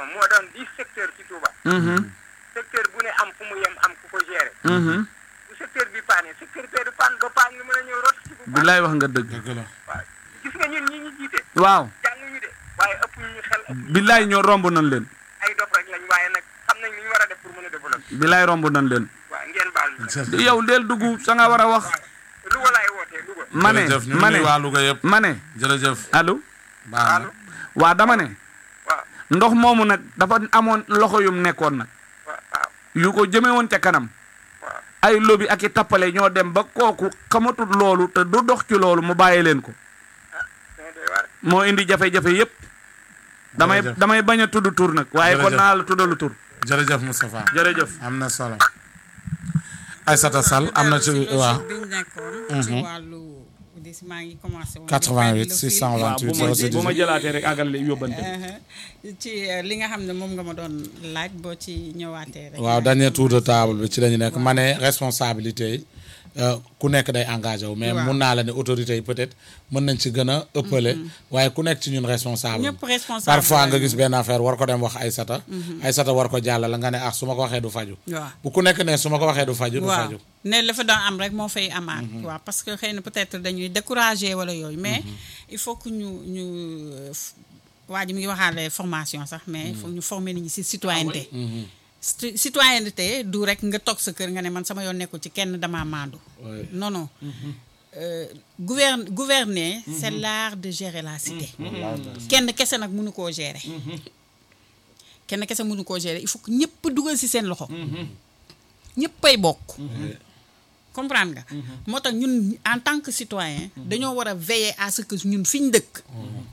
éducation moo doon dix secteurs ci Touba secteur bu ne am fu mu yem am ku ko gérer bu secteur bi paane secteur bee du paan ba paan nga mën a ñëw rot ci bu paan billaay wax nga dëgg dëgg la waaw gis nga ñun ñi ñu jiite waaw jànguñu de waaye ëpp ñu xel ëpp ñu billaay ñoo romb nañ leen ay dof rek lañ waaye nag xam nañ li ñu war a def pour mën a développer billaay romb nañ leen waaw ngeen baal ñu nag yow del dugg sa nga war a wax Louga laay wootee Louga ma ne jërëjëf ñu ma ngi ne nuyu waa Louga yëpp ma ne jërëjëf allo baax na allo waa dama ne waaw ndox moomu nag dafa amoon loxo yum nekkoon nag waaw waaw yu ko jëme woon ca kanam waaw ay lobi ak i tappale ñoo dem ba kooku xamatul loolu te du dox ci loolu mu bàyyi leen ko dana doy waar moo indi jafe-jafe yépp damay Jërëjëf. damay bañ a tudd tur nag waaye kon Jërëjëf. naa la tuddalu tur jërëjëf Moustapha jërëjëf am na solo Aïssata Sall am na ci waaw bi ñu nekkoon. ci wàllu dis maa ngi commencé woon. 88 waaw bu ma 628 bu ma 06 jëlaatee rek àggal yóbbante ci euh, li nga xam ne moom nga ma doon laaj boo ci ñëwaatee rek. waaw dernier tour de table bi ci la ñu nekk ma ne responsabilité yi euh, ku nekk day engagé wu mais Waaw. mun naa la ne autorités yi peut-être mën nañ ci gën a ëppale waaye ku nekk ci ñun responsable ñëpp responsable parfois nga lañu. gis benn affaire war ko dem wax Aïssata Aïssata war ko jàllale nga ne ah su ma ko waxee du faju waaw. bu ku nekk ne su ma ko waxee du faju du waaw faju ne la fa doon am rek moo fay amaat. waaw parce que xëy na peut-être dañuy décourager wala yooyu mais il faut que ñu ñu euh, f- waa ji mi ngi waxaale formation sax mais il faut ñu former nit ñi ci citoyenneté. Ci- citoyenneté du rek nga toog sa kër nga ne man sama yoon nekkul ci kenn damaa maandu. Ouais. non non. Euh, gouverne gouverner c'est l'art de gérer la cité. kenn kese nag mënu koo gérer. kenn kese mënu koo gérer il faut que ñëpp dugal ci seen loxo. ñëppay bokk. comprendre nga. moo tax ñun en tant que citoyen. dañoo war a veiller à ce que ñun fi ñu dëkk.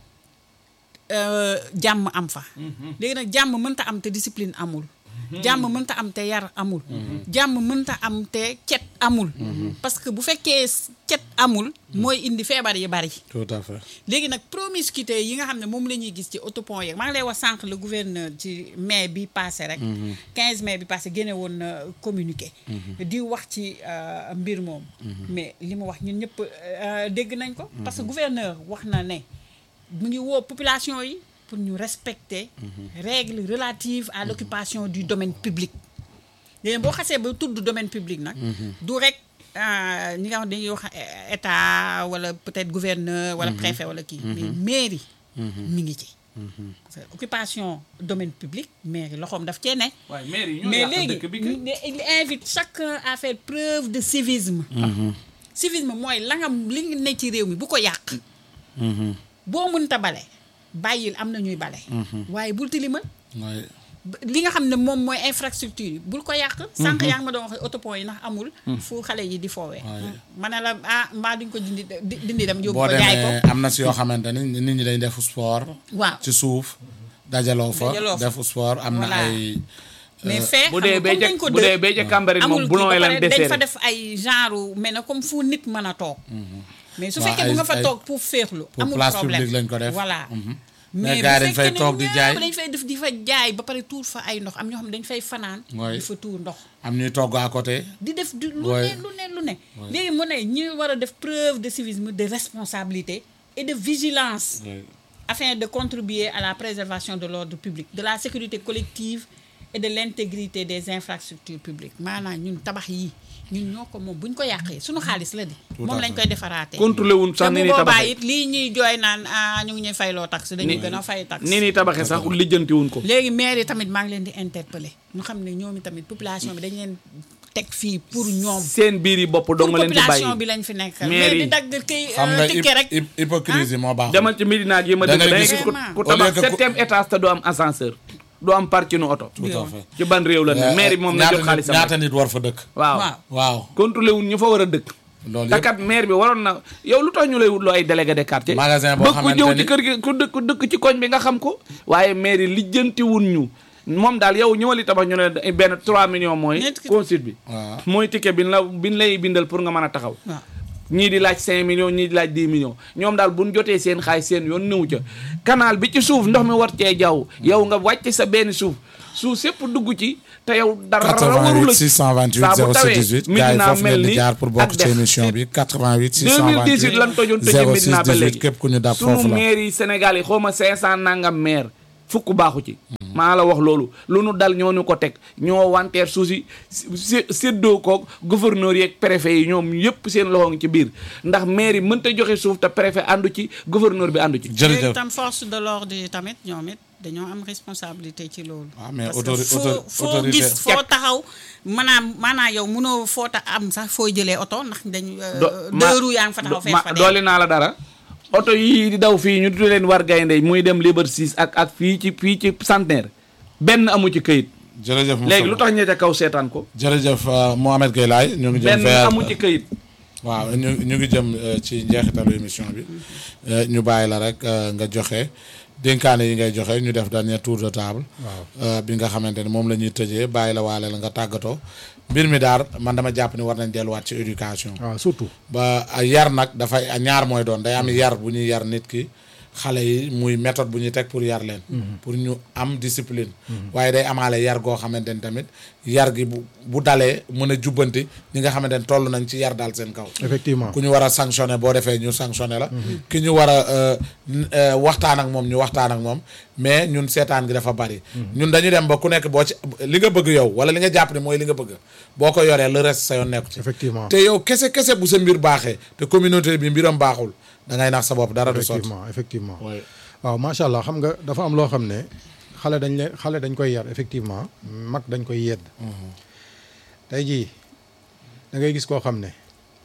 euh, jàmm am fa. léegi nag jàmm mënta am te discipline amul. jàmm mënta am te yar amul. jàmm mënta am te cet amul. parce que bu fekkee cet amul. mooy indi feebar yi bari. tout à fait léegi nag promiscuité yi nga xam ne moom la ñuy gis ci autopont yeeg maa ngi lay wax sànq le gouverneur ci mai bi passé rek 15 mai bi passé génne woon na communiqué di wax ci euh, mbir moom mais li mu wax ñun ñëpp euh, dégg nañ ko parce que gouverneur wax na ne mu ngi woo population yi pour ñu respecter règles relatives à l'occupation du domaine public léegi boo xasee ba tudd domaine public nag du rek ah, ñi nga xam dañuy wax eh, état wala peut-être gouverneur wala préfet wala kii mais mairie mi ngi ci parce que occupation domaine public mairie loxoom daf cee ne waaye maire yi ñoo mais yàq léegi dëkk bi kay. ne- il invite chacun à faire preuve de civisme civisme mooy la nga li nga ne ci réew mi bu ko yàq boo mënta bale bàyyil am na ñuy bale waaye bul tilimal Ouais. li nga xam ne moom mooy infrastructure yi bul ko yàq sànq yaa ngi ma doon wax autopont yi ndax amul fu xale yi di foowee ma ne la ah mbaa duñ ko dindi di- dindi dem yóbbu boo ko jaay demee ko am na si yoo xamante ni nit ñi dañ def sport waaw ci suuf dajaloo fa Dajaloo fa. def sport am na Voilà. ay mais fee bu xam dee nga bee comme ca dañ ko bu dee dëj bee ca Cambérène moom amul boulon kii yi ba lan pare dañ fa desserré def ay genre mais na comme fu nit mën a toog mais su Waaw, fekkee bu ay- nga fa ay- toog pour féexlu pour amul place problème publique lañ ko def. voilà Mais mais gars yi bu dañ fay fekkee ne toog di ñëpp jaay. dañ fay def di fa jaay ba pare tuur fa ay ndox am ñoo xam ne dañ fay fanaan Ouais. di fa tuur ndox am ñuy togg à côté di def du lu Ouais. ne lu ne lu ne léegi mu ne ñi war a def preuve de civisme de responsabilité et de vigilance afin de contribuer à la préservation de l'ordre public de la sécurité collective et de l'intégrité des infrastructures publiques maanaam ñun tabax yi ñun ñoo ko moom bu ñu ko yàqee suñu xaalis la di Tout moom à lañ fait. koy defaraatee contrôlé wuñ te sax bu ni ni boobaa tabaxee it lii ñuy jooy naan ah ñu ngi ñuy fayloo taxe dañuy gën a fay taxe ni ni tabaxee sax lijjanti wuñ ko léegi maire yi tamit maa ngi leen di interpeller ñu xam ne ñoom i tamit population bi dañ leen teg fii pour ñoom seen biir yi bopp pour dong nga leen ci population bi bàyyi lañ fi nekk Maire mais yi. di dagg kay xam nga ticket rek hyp- hypocrisie moo baax demal ci Médina gi ma Da dëkk ngay da ngay gis gis ku Vraiment. ku Au lieu tabax que ku- septième étage te du am ascenseur du am parking oto tout à fait ci ban réew la ne maire bi moom na ñaata jox nit- xaalisam ñaata rek. nit war fa dëkk waaw waaw waaw contrôlé wuñ ñu fa war a dëkk loolu te yëpp kat maire bi waroon na yow lu tax ñu lay wutloo ay délégué de quartier Magasin boo ba ku xamante jëw ni- ci kër gi ku dëkk ku dëkk ci koñ bi nga xam ko waaye maire yi lijjanti wuñ ñu moom daal yow ñëwali tabax ñu ne benn 3 millions mooy Ñetti- consulte bi waaw mooy ticket bi la bi lay bindal pour nga mën a taxaw waaw ñii di laaj 5 millions ñii di laaj 10 millions ñoom daal bu ñu jotee seen xaalis seen yoon nëw ca canal bi ci suuf ndox mi war cee jaww yow nga wàcc sa benn suuf suuf sépp dugg ci te yow dara waru 88 la 628 saa bu 06 tawee 18 gars yi Médina foofu mel ngeen di ni jaar pour bokk ak ci dex. émission bi 88 2018 lan tojoon tëjee 628 Médina 06 ba 18 léegi képp ku ñu dab sunu foofu la maire yi Sénégal yi xaw ma 500 nangam maire fukk baaxu ci maa la wax loolu lu nu dal ñoo ñu ko teg ñoo wanteer suuf si sé séddoo koog gouverneur yeeg préfet yi ñoom yëpp seen loxo ngi ci biir ndax mairie mënta joxe suuf te préfet àndu ci gouverneur bi àndu ci jërëjëf léegi tam force de l'ordre yi tamit ñoom it dañoo am responsabilité ci loolu. waaw mais parce que autori- foo autori- foo autorité- gis foo taxaw maanaam maanaam yow mënoo foo ta am sax foo jëlee oto ndax dañ. do deux roues yaa ngi fa taxaw fees ma fa dooli naa la dara oto yii di daw fii ñu tuddee leen war gaynde muy dem Liberté 6 ak ak fii ci fii ci centenaire benn amu ci këyit jërëjëf Moustapha. léegi lu tax ñee ca kaw seetaan ko jërëjëf euh, Mohamed Gueye Laye ñu ngi jëm benn vers amu ci këyit waaw ñu ñu ngi jëm euh, ci njeexitalu émission bi Euh, ñu bàyyi la rek euh, nga joxe dénkaane yi ngay joxe ñu def dernier tour de table. waaw bi nga xamante ne moom la ñuy tëjee bàyyi la waale la nga tàggatoo mbir mi daal man dama jàpp ni war nañ delluwaat ci éducation. waaw surtout ba a yar nag dafay a ñaar mooy doon day am yar bu ñuy yar nit ki xale yi muy méthode bu ñuy teg pour yar leen pour ñu am discipline waaye day amaale yar goo xamante ni tamit yar gi bu bu dalee mën a jubbanti ñi nga xamante ni toll nañ ci yar daal seen kaw effectivement ku ñu war a sanctionné boo defee ñu sanctionné la ki ñu war a euh, n- euh, waxtaan ak moom ñu waxtaan ak moom mais ñun seetaan gi dafa bari ñun dañu dem ba ku nekk boo ci li nga bëgg yow wala li nga jàpp ne mooy li nga bëgg boo ko yoree le reste sa yoon nekku ci effectivement te yow kese kese bu sa mbir baaxee te communauté bi mbiram baaxul da ngay nax sa bopp dara du sotti effectivement effectivement Ouais. waaw macha allah xam nga dafa am loo xam ne xale dañ leen xale dañ koy yar effectivement mag dañ koy yedd tey jii da ngay gis koo xam ne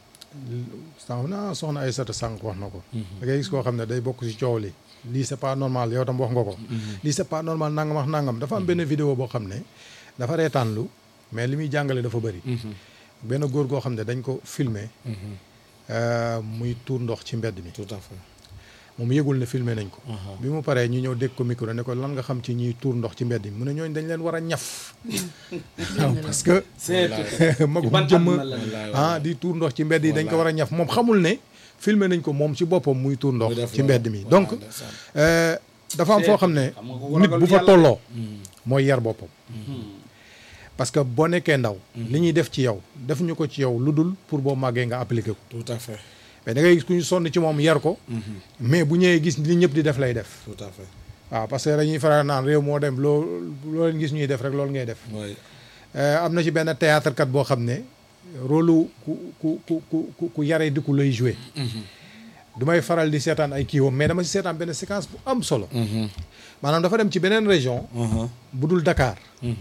sànq na soxna ay sata sànq wax na ko da ngay gis koo xam ne day bokk ci coow li lii c'est pas normal yow tam wax nga ko lii c'est pas normal nangam wax nangam dafa am benn vidéo boo xam ne dafa reetaanlu mais li muy jàngale dafa bëri benn góor goo xam ne dañ ko filmer euh, muy tuur ndox ci mbedd mi tout à fait moom yëgul ne filmé nañ ko bi mu paree ñu ñëw dégg ko micro ne ko lan nga xam ci ñiy tuur ndox ci mbedd mi mu ne ñooñ dañ leen war a ñaf waaw parce que magum ban jëmm àdduna la ah di tuur ndox ci mbedd yi dañ ko war a ñaf moom xamul ne filmé nañ ko moom ci boppam muy tuur ndox Muy def ci loolu. mbedd mi Voilà, donc ndeysaan. euh, dafa am foo xam ne Xam nga ko nit ragal bu fa yàlla. tolloo mooy yar boppam parce que boo nekkee ndaw li ñuy def ci yow def ñu ko ci yow lu dul pour boo màggee nga appliqué ko tout à fait mais da ngay gis ku ñu sonn ci moom yar ko mais bu ñëwee gis li ñëpp di def lay def tout à fait waaw parce que dañuy faral naan réew moo dem loo loo leen gis ñuy def rek loolu ngay def oui Euh, am na ci benn théâtre kat boo xam ne rôle ku ku ku ku ku ku yaree di ku lay joué du may faral di seetaan ay kiiwam mais dama ci seetaan benn séquence bu am solo maanaam dafa dem ci beneen région bu dul Dakar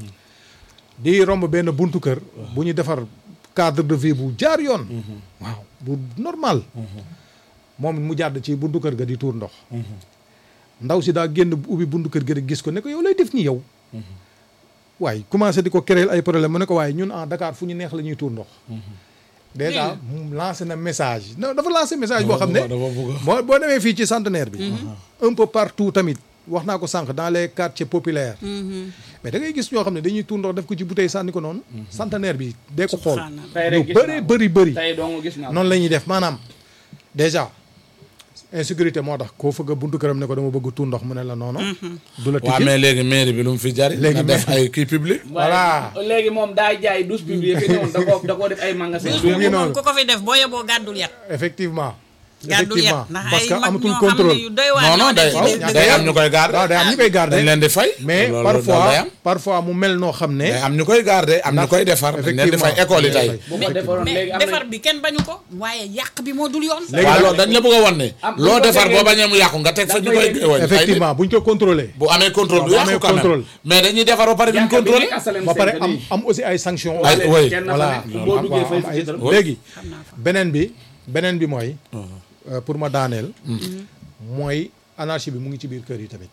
di romb benn buntu kër bu ñu defar cadre de vie bu jaar yoon waaw bu normal moom mu jàdd ci buntu kër ga di tuur ndox ndaw si daa génn ubbi buntu kër ga di gis ko ne ko yow lay def ni yow waaye commencé di ko créer ay problème mu ne ko waaye ñun en Dakar fu ñu neex la ñuy tuur ndox déjà mu lancé na message non dafa lancé message boo xam ne dafa bëgg boo boo demee fii ci centenaire bi un peu partout tamit wax naa ko sànq dans les quartiers populaires mais da ngay gis ñoo xam ne dañuy tuur ndox def ko ci bouteille sànni ko noonu centenaire bi dee ko xool Subhanallah. tey lu rek gis bëri naa ko. bëri bëri tey dong gis naa ko. noonu la ñuy def maanaam déjà insécurité moo tax koo fëgg a buntu këram ne ko dama bëgg tuur ndox mu ne la noonu du la waaw tijji mais léegi mairie bi lu mu fi jari Léegi nga def ay kii public voilà. waaye léegi moom daa jaay douze publics fi newoon da koo da koo def ay magasin mu ngi moom noonu ku ko fi def boo yeboo gàddul yat effectivement gàddul effectivement yat ndax parce ay que mag amatul ñoo xam contrôle ne yu doy waar non non ñoo day nekk ci biir day dëkk am ñu koy garder waaw day am ñu koy garder dañ leen di fay mais loolu- loolu day parfois am parfois mu mel noo xam ne day am ñu koy garder am ñu Ndax koy defar dañ leen di fay effectivement, école yi tey dañ bu ko defaroon mais léegi am defar na bi kenn bañu ko waaye yàq bi moo dul yoon léegi waaw nag- loolu dañ la bëgg a wan ne Am- loo bu ko defar tegee- boo bañee mu yàqu nga teg fa ñu dafay koy yegg- wàññi. Ay nit effectivement buñ ko contrôlé bu amee contrôle du bu yàqu amee quand même contrôle. mais dañuy defar ba pare duñ Jàkka bi contrôle nekk Asalem ba pare Center am nii. am aussi ay sanctions Ay, Léegi oui. kenn voilà fa nekk boo duggee waaw, fay am fi ay- ci dara. léegi xam naa fa beneen bi beneen bi mooy euh, pour ma daaneel mooy anarchie bi mu ngi ci biir kër yi tamit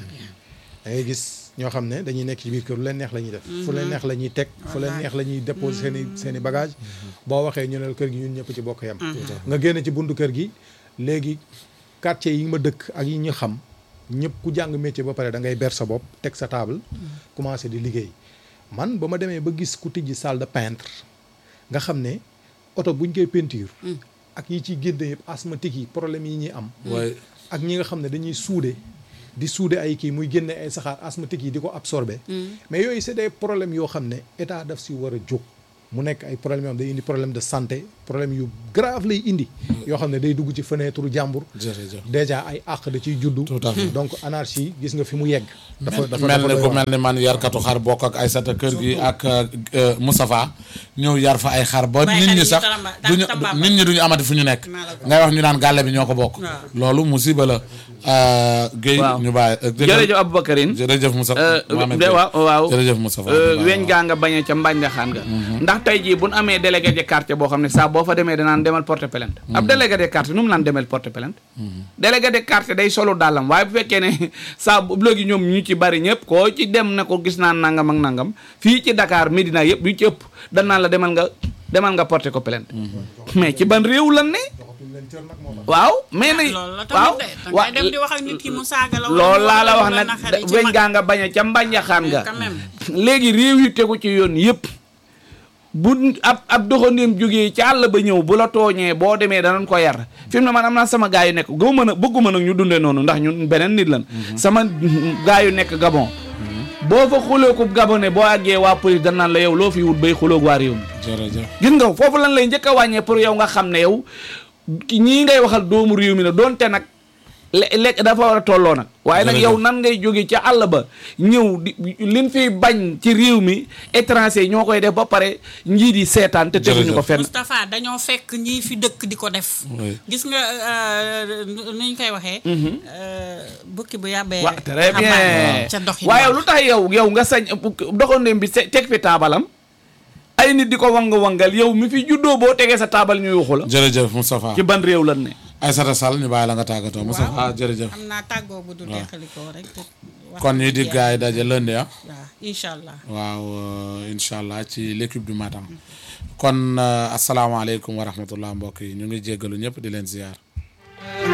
da ngay gis ñoo xam ne dañuy nekk ci biir kër lu leen neex la ñuy def fu leen neex la ñuy teg fu leen neex la ñuy déposer seen i seen i bagage boo waxee ñu ne la kër gi ñun ñëpp ci bokk yam nga génn ci buntu kër gi léegi quartier yi ma dëkk ak yi ñu xam ñëpp ku jàng métier ba pare da ngay ber sa bopp teg sa table commencé di liggéey man ba ma demee ba gis ku tijji salle de peintre nga xam ne oto buñ koy peinture ak yi ciy génne yëpp asthmatique yi problème yi ñuy am Ouais. ak ñi nga xam ne dañuy suude di suude ay kii muy génne ay saxaar asthmatique yi di ko absorber mais yooyu c'est des problèmes yoo xam ne état daf si war a jóg mu nekk ay problème yoo xam day indi problème de santé problème yu grave lay indi yoo xam ne day dugg ci fenêtre jàmbur jërëjëf déjà ay àq da ciy juddu Tout à fait. donc anarchie gis nga fi mu yegg dafa dafa mel dafa ni doy ku waar. mel ni man yarkatu xar bokk ak Aysata kër gi ak euh, Moustapha ñëw yar fa ay xar ba Bàyyi nit xar ñi yi sax tamba- duñu tamba- nit ñi duñu amati fu ñu nekk Maa la ko ngay wax ñu naan gàlle bi ñoo ko bokk Waaw. loolu musiba la euh, Guèye Waaw. ñu bàyyi euh, jërëjëf Aboubacarine jërëjëf Moustapha Euh, Mohamed de Gueye. waaw waaw jërëjëf Moustapha Euh, waaw, weñ waaw. gaa nga bañee ca mbànjaxaan nga ndax tey jii bu nu amee délégué de quartier boo xam ne saa boo fa demee danaan demal porter plainte ab délégué de quartier nu mu naan demal porter plainte délégué de quartier day solo dàllam waaye bu fekkee ne saa bu léegi ñoom ñu ci bari ñëpp koo ci dem ne ko gis naa nangam ak nangam fii ci Dakar Médina yëpp yu ci ëpp danaan la demal nga demal nga porter ko plainte mais ci ban réew lan ne waaw mais na loolu la waaw tamit de wa- dangay dem di wax ak nit ki mu saaga la loolu laa la wax wala nag naqari ci weñ mag. gaa nga bañ a ca mbànjaxaan nga quand même. léegi réew yi tegu ci yoon yëpp bu ab ab doxandéem jógee ci àll ba ñëw bu la tooñee boo demee danañ ko yar fi mu ne man am naa sama gaa yu nekk gëw mën a bëgguma nag ñu dundee noonu ndax ñun beneen nit lan sama gaa yu nekk Gabon boo fa xulooku Gabonais boo àggee waa police dañ naan la yow loo fi wut bay xuloog waa réew mi jërëjëf gis nga foofu lan lay njëkk a wàññee pour yow nga xam ne yow ki ñii ngay waxal doomu réew mi la doonte nag le lekk dafa war a tolloo nag waaye nag Jërëjëf. yow nan ngay jóge ca àll ba ñëw di liñ fiy bañ ci réew mi étranger ñoo koy def ba pare njiit yi seetaan te teguñu ko Jërëjëf. fenn Moustapha dañoo fekk ñii fi dëkk di ko def Oui. gis nga euh, nu ñu koy waxee euh, bukki bu yàbbee wa très bien xambaane ca dox yi waaye lu tax yow yow nga sañ doxandéem bi se- teg fi taabalam ay nit di ko wang-wangal yow mi fi juddoo boo tegee sa taabal ñu yuuxu la jërëjëf Moustapha ci ban réew lan ne Aysata Sall ñu bàyyi la nga tàggatoo Moustapha jërëjëf am naa tàggoo bu du deqalikoo rek te wax kon ñuy di dëgg gars yi daje lundi ah waaw incha allah waaw euh, incha allah ci l'équipe du matin kon euh, asalaamaaleykum wa rahmatullah mbokk yi ñu ngi jéggalu ñëpp di leen ziar